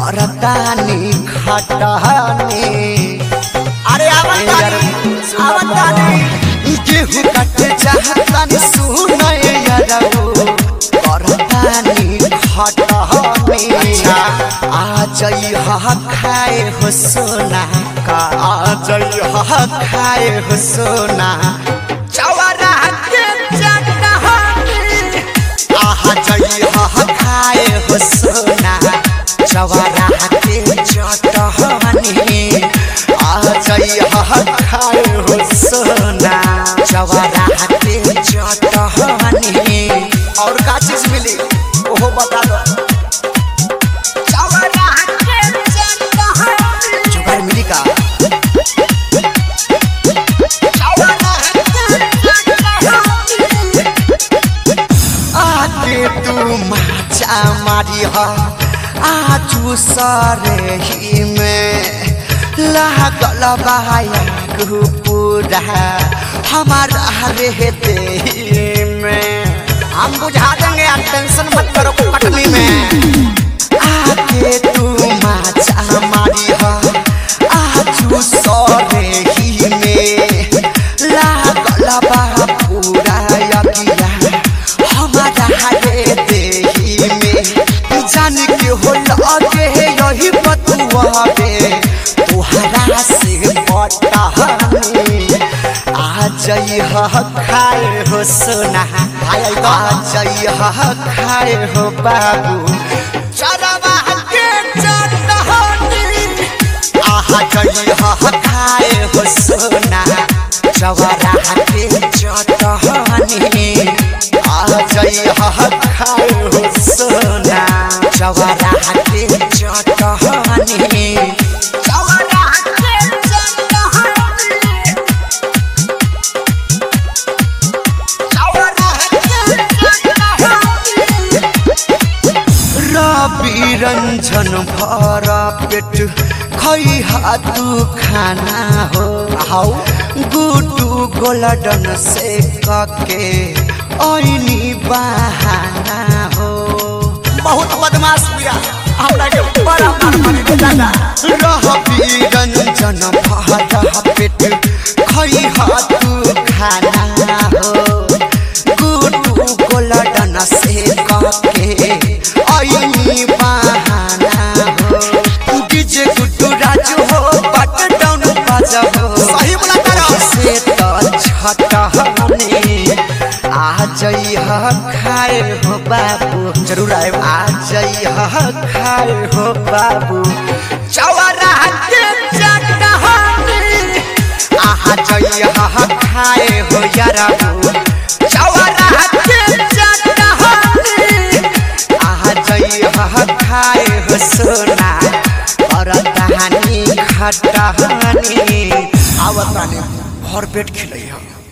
करतानी खटहनी अरे आवत तानी आवत तानी गेहूं कट चाहतानी सुनय यारो करतानी खटहनी आ जई हा खाए हो सोना का आ जई हा खाए हो सोना चवरा के चटहनी आहा जई हा खाए हो सोना चवरा के चटहनी आ जई हा खाए हो सोना चवरा के चटहनी और का चीज मिली ओहो बता दो चवरा के चटहनी जुगाड़ मिली का आके तू माचा मारी हा आजू सरे ही में लागल बाया पूरा हमारा रहते ही में हम बुझा देंगे आप टेंशन मत करो कटनी में आके तू माचा मारी हा आजू सरे ही में लागल बा पूरा यकिया हमारा रहते ही में जान के हो लगे यही बतुआ बे तुहरा से पटहनी आ जई ह खाए हो सोना आ जई ह खाए हो बाबू चरवा के चटहनी आहा जई ह खाए हो सोना चवरा के चटहनी आ जई ह खाए हो सोना चवरा के चटहनी चवरा के चटहनी चवरा के चटहनी रवि रंजन भर पेट खैहा तू खाना हो हाउ गुटू गोलडन से कके ऐनी बहाना हो बहुत बदमाश बिया हमरा के बड़ा मार मारी दे दादा रवि रंजन भर पेट खैहा तू खाना हो गुटू गोलडन से कके ऐनी बहाना हो डीजे गुड्डू राजू हो बट डाउन बाजा हो सही बोला तारा से तो छटहने आ जई ह खाए हो बाबू जरूर आए आ जई ह खाए हो बाबू चवरा के चटहने आहा जई ह खाए हो याराबू चवरा के चटहने आहा जई ह खाए हो सोना और दहानी खटहनी आवत रानी भर पेट खिलै